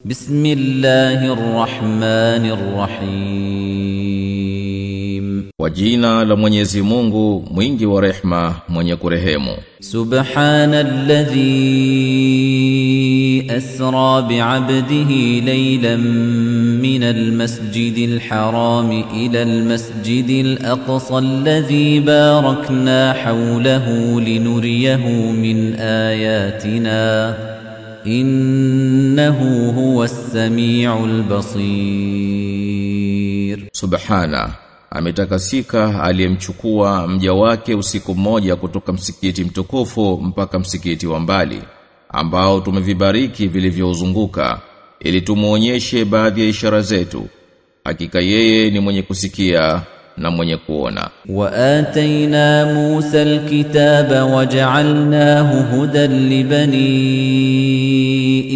بسم الله الرحمن الرحيم Kwa jina la Mwenyezi Mungu mwingi wa rehma mwenye kurehemu سبحان الذي أسرى بعبده ليلا من المسجد الحرام إلى المسجد الأقصى الذي باركنا حوله لنريه من آياتنا إنه هو السميع البصير Subhana ametakasika aliyemchukua mja wake usiku mmoja kutoka msikiti mtukufu mpaka msikiti wa mbali ambao tumevibariki vilivyouzunguka ili tumuonyeshe baadhi ya ishara zetu hakika yeye ni mwenye kusikia na mwenye kuona وآتينا موسى الكتاب وجعلناه هدى لبني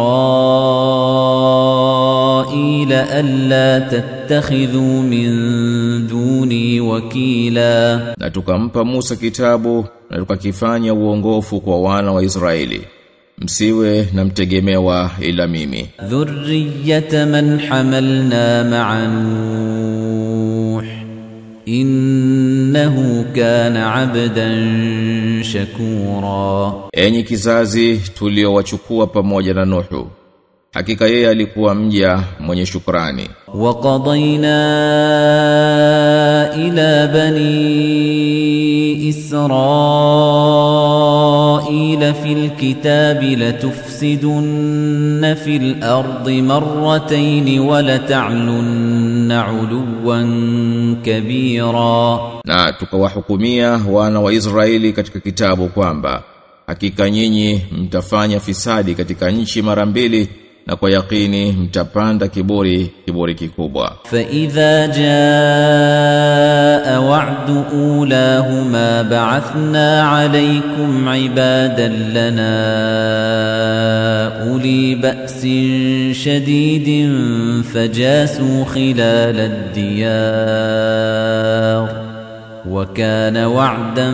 إسرائيل ألا تتخذوا من دوني وكيلا na tukampa Musa kitabu na tukakifanya uongofu kwa wana wa Israeli msiwe na mtegemewa ila mimi ذرية من حملنا مع نوح إنه كان عبدا شكورا enyi kizazi tuliowachukua pamoja na Nuhu hakika yeye alikuwa mja mwenye shukrani وقضينا إلى بني إسرائيل في الكتاب لتفسدن في الأرض مرتين ولتعلن علوا كبيرا na tukawahukumia wana wa Israeli katika kitabu kwamba hakika nyinyi mtafanya fisadi katika nchi mara mbili na kwa yakini mtapanda kiburi kiburi kikubwa فإذا جاء وعد أولاهما بعثنا عليكم عبادا لنا أولي بأس شديد فجاسوا خلال الديار وكان وعدا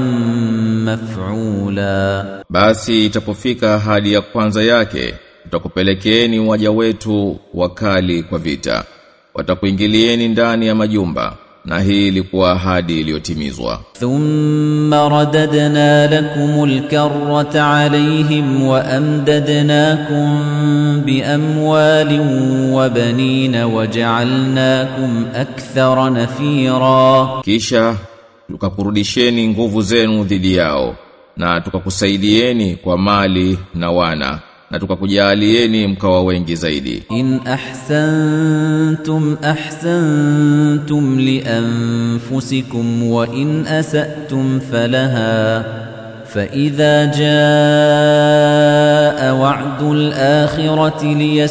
مفعولا Basi itapofika hali ya kwanza yake, tutakupelekeeni waja wetu wakali kwa vita. Watakuingilieni ndani ya majumba, na hii ilikuwa ahadi iliyotimizwa. ثم رددنا لكم الكرة عليهم وأمددناكم بأموال وبنين وجعلناكم أكثر نفيرا Kisha tukakurudisheni nguvu zenu dhidi yao, na tukakusaidieni kwa mali na wana, na tukakujalieni mkawa wengi zaidi. إن أحسنتم أحسنتم لأنفسكم وإن أسأتم فلها فإذا جاء وعد الآخرة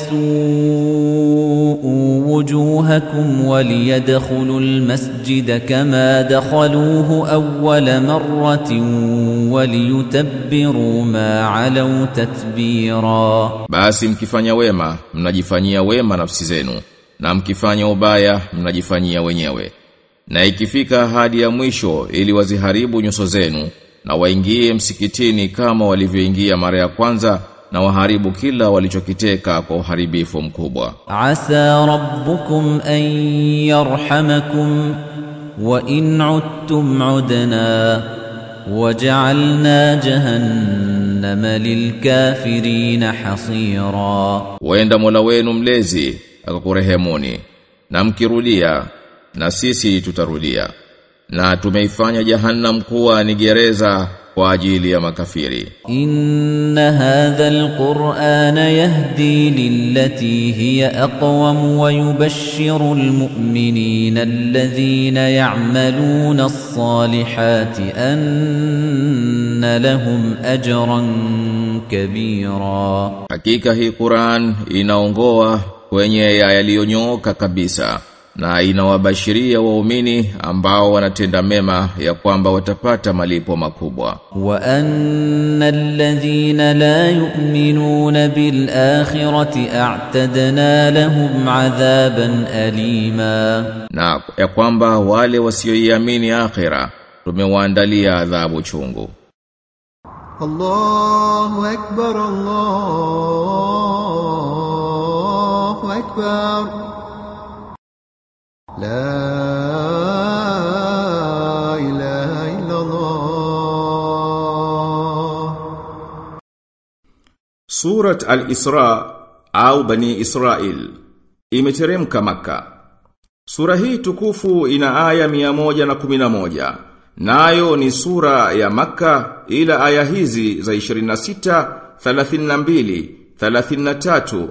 ليسوءوا وجوهكم وليدخلوا المسجد كما دخلوه أول مرة وليتبروا ما علوا تتبيراً Basi mkifanya wema, mnajifanyia wema nafsi zenu, na mkifanya ubaya, mnajifanyia wenyewe. Na ikifika hadi ya mwisho ili waziharibu nyuso zenu, na waingie msikitini kama walivyoingia mara ya kwanza, na waharibu kila walichokiteka kwa uharibifu mkubwa. عسى ربكم أن يرحمكم وإن عدتم عدنا وجعلنا جهنم للكافرين حصيرا Wenda Mola wenu mlezi akakurehemuni, na mkirudia, na sisi tutarudia. Na tumeifanya jahannam kuwa ni gereza kwa ajili ya makafiri. إن هذا القرآن يهدي للتي هي أقوم ويبشر المؤمنين الذين يعملون الصالحات أن لهم أجرا كبيرا Hakika hii Qur'an inaongoa kwenye ya yaliyonyooka kabisa na inawabashiria waumini ambao wanatenda mema ya kwamba watapata malipo makubwa. وأن الذين لا يؤمنون بالآخرة أعتدنا لهم عذابا أليما Na ya kwamba wale wasioiamini akhira tumewaandalia adhabu chungu. الله أكبر الله أكبر لا إله إلا الله Surat Al-Isra au Bani Israel imeteremka Makka. Sura hii tukufu ina aya 111. Nayo ni sura ya Makka ila aya hizi za 26, 32, 33,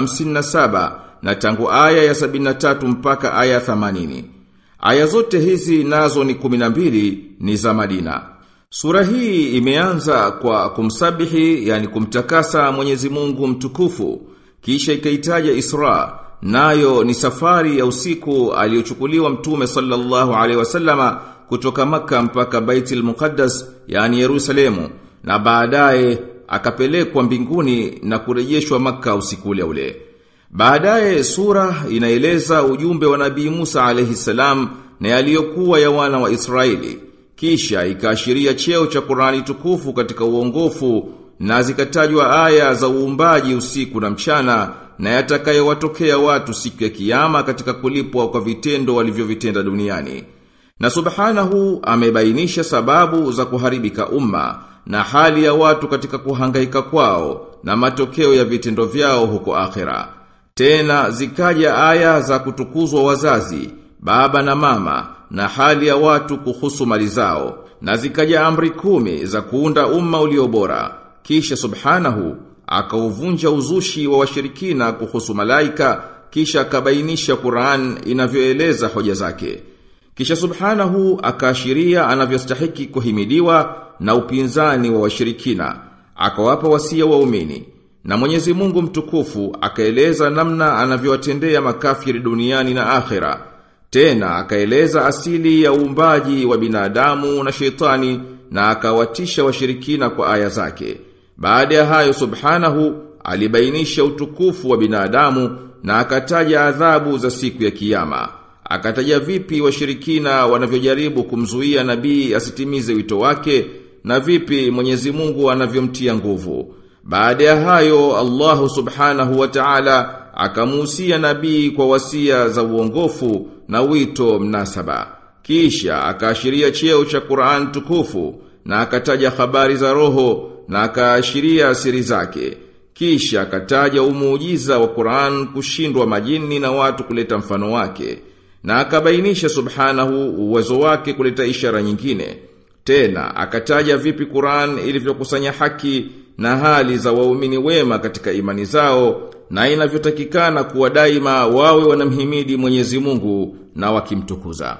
57 na tangu aya ya 73 mpaka aya 80. Aya zote hizi nazo ni 12 ni za Madina. Sura hii imeanza kwa kumsabihi yani kumtakasa Mwenyezi Mungu mtukufu kisha ikaitaja Isra nayo ni safari ya usiku aliyochukuliwa Mtume sallallahu alaihi wasallama kutoka maka mpaka Baitul Muqaddas yani Yerusalemu na baadaye akapelekwa mbinguni na kurejeshwa maka usiku ule ule. Baadaye sura inaeleza ujumbe wa Nabii Musa alayhi salam na yaliyokuwa ya wana wa Israeli. Kisha ikaashiria cheo cha Qur'ani tukufu katika uongofu na zikatajwa aya za uumbaji usiku na mchana na yatakayowatokea watu siku ya kiyama katika kulipwa kwa vitendo walivyovitenda duniani. Na subhanahu amebainisha sababu za kuharibika umma na hali ya watu katika kuhangaika kwao na matokeo ya vitendo vyao huko akhera. Tena zikaja aya za kutukuzwa wazazi, baba na mama na hali ya watu kuhusu mali zao na zikaja amri kumi za kuunda umma ulio bora. Kisha subhanahu akauvunja uzushi wa washirikina kuhusu malaika kisha akabainisha Qur'an inavyoeleza hoja zake. Kisha subhanahu akaashiria anavyostahiki kuhimidiwa na upinzani wa washirikina. Akawapa wasia waumini. Na Mwenyezi Mungu mtukufu akaeleza namna anavyowatendea makafiri duniani na akhera. Tena akaeleza asili ya uumbaji wa binadamu na shetani na akawatisha washirikina kwa aya zake. Baada ya hayo subhanahu alibainisha utukufu wa binadamu na akataja adhabu za siku ya kiyama. Akataja vipi washirikina wanavyojaribu kumzuia nabii asitimize wito wake na vipi Mwenyezi Mungu anavyomtia nguvu. Baada ya hayo Allahu Subhanahu wa Ta'ala akamuhusia nabii kwa wasia za uongofu na wito mnasaba. Kisha akaashiria cheo cha Qur'an tukufu na akataja habari za roho na akaashiria siri zake. Kisha akataja umuujiza wa Qur'an kushindwa majini na watu kuleta mfano wake. Na akabainisha subhanahu uwezo wake kuleta ishara nyingine. Tena akataja vipi Qur'an ilivyokusanya haki na hali za waumini wema katika imani zao na inavyotakikana kuwa daima wawe wanamhimidi Mwenyezi Mungu na wakimtukuza.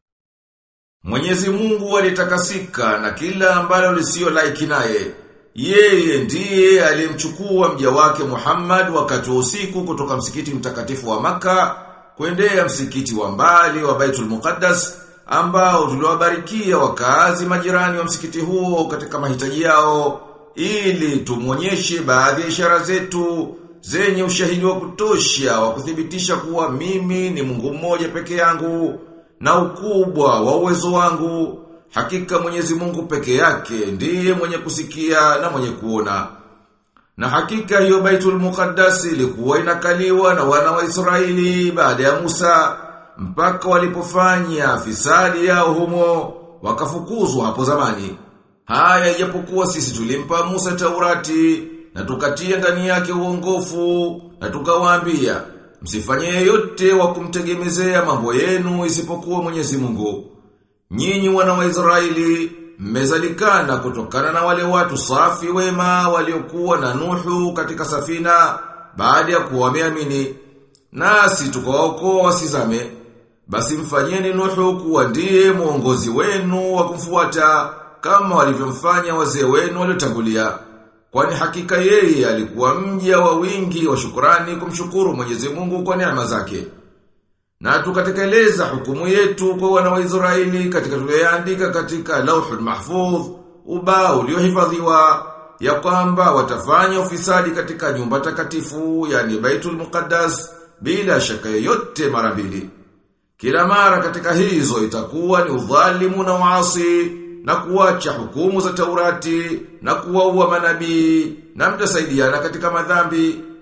Mwenyezi Mungu alitakasika na kila ambalo lisio laiki naye. Yeye ndiye aliyemchukua mja wake Muhammad wakati wa usiku kutoka msikiti mtakatifu wa maka kuendea msikiti wa mbali wa Baitul Muqaddas ambao tuliwabarikia wakazi majirani wa msikiti huo katika mahitaji yao ili tumwonyeshe baadhi ya ishara zetu zenye ushahidi wa kutosha wa kuthibitisha kuwa mimi ni Mungu mmoja peke yangu na ukubwa wa uwezo wangu hakika Mwenyezi Mungu peke yake ndiye mwenye kusikia na mwenye kuona na hakika hiyo Baitul Muqaddas ilikuwa inakaliwa na wana wa Israeli baada ya Musa mpaka walipofanya fisadi yao humo wakafukuzwa hapo zamani. Haya ijapokuwa sisi tulimpa Musa Taurati na tukatia ndani yake uongofu na tukawaambia msifanye yeyote wa kumtegemezea mambo yenu isipokuwa Mwenyezi Mungu. Nyinyi wana wa Israeli mmezalikana kutokana na wale watu safi wema waliokuwa na Nuhu katika safina baada ya kuwa wameamini. Nasi tukawaokoa wasizame. Basi mfanyeni Nuhu kuwa ndiye mwongozi wenu wa kumfuata kama walivyomfanya wazee wenu waliotangulia. Kwani hakika yeye alikuwa mja wa wingi wa shukrani kumshukuru Mwenyezi Mungu kwa neema zake. Na tukatekeleza hukumu yetu kwa wana wa Israeli katika tuliyoandika katika Lauhul Mahfuz, ubao uliohifadhiwa ya kwamba watafanya ufisadi katika nyumba takatifu, yani Baitul Muqaddas, bila shaka yoyote mara mbili. Kila mara katika hizo itakuwa ni udhalimu na uasi na kuacha hukumu za Taurati na kuwaua manabii na mtasaidiana katika madhambi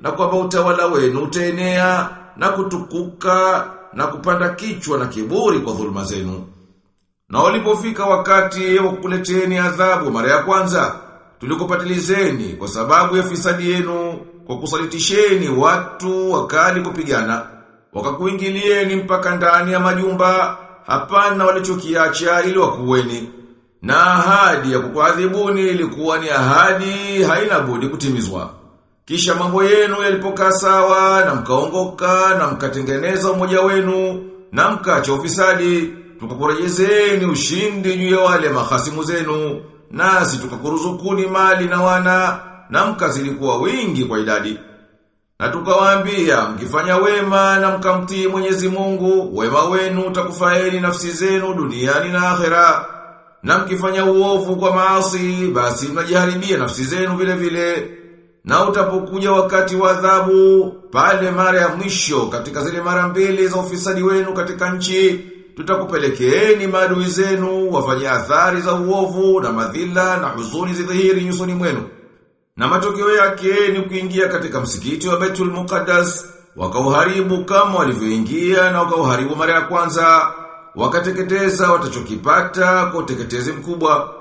na kwamba utawala wenu utaenea na kutukuka na kupanda kichwa na kiburi kwa dhuluma zenu. Na walipofika wakati wa kukuleteni adhabu mara ya kwanza, tulikupatilizeni kwa sababu ya fisadi yenu kwa kusalitisheni watu wakali kupigana. Wakakuingilieni mpaka ndani ya majumba, hapana walichokiacha ili wakuweni. Na ahadi ya kukuadhibuni ilikuwa ni ahadi haina budi kutimizwa. Kisha mambo yenu yalipokaa sawa na mkaongoka na mkatengeneza umoja wenu na mkacha ufisadi tukakurejezeni ushindi juu ya wale mahasimu zenu nasi tukakuruzukuni mali na wana na mkazidi kuwa wingi kwa idadi. Na tukawaambia mkifanya wema na mkamtii Mwenyezi Mungu, wema wenu utakufaeni nafsi zenu duniani na akhera. Na mkifanya uovu kwa maasi, basi mnajiharibia nafsi zenu vile vile. Na utapokuja wakati wa adhabu, pale mara ya mwisho katika zile mara mbili za ufisadi wenu katika nchi, tutakupelekeeni maadui zenu wafanye athari za uovu na madhila na huzuni zidhihiri nyusoni mwenu. Na matokeo yake ni kuingia katika msikiti wa Betul Muqaddas, wakauharibu kama walivyoingia na wakauharibu mara ya kwanza, wakateketeza watachokipata kwa uteketezi mkubwa.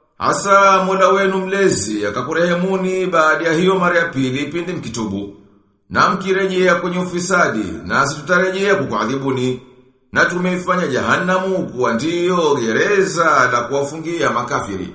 Asa Mola wenu mlezi akakurehemuni baada ya hiyo mara ya pili pindi mkitubu. Na mkirejea kwenye ufisadi, nasi tutarejea kukuadhibuni. Na tumeifanya jahannamu kuwa ndiyo gereza la kuwafungia makafiri.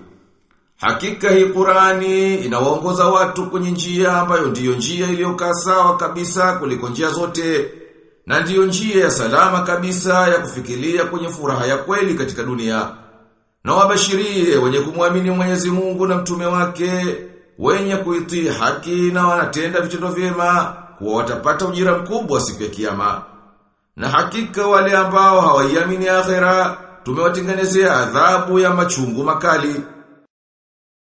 Hakika hii Qurani inawaongoza watu kwenye njia ambayo ndiyo njia iliyokaa sawa kabisa kuliko njia zote na ndiyo njia ya salama kabisa ya kufikiria kwenye furaha ya kweli katika dunia. Na wabashirie wenye kumwamini Mwenyezi Mungu na mtume wake, wenye kuitii haki na wanatenda vitendo vyema, kuwa watapata ujira mkubwa siku ya kiyama. Na hakika wale ambao hawaiamini akhera, tumewatengenezea adhabu ya machungu makali.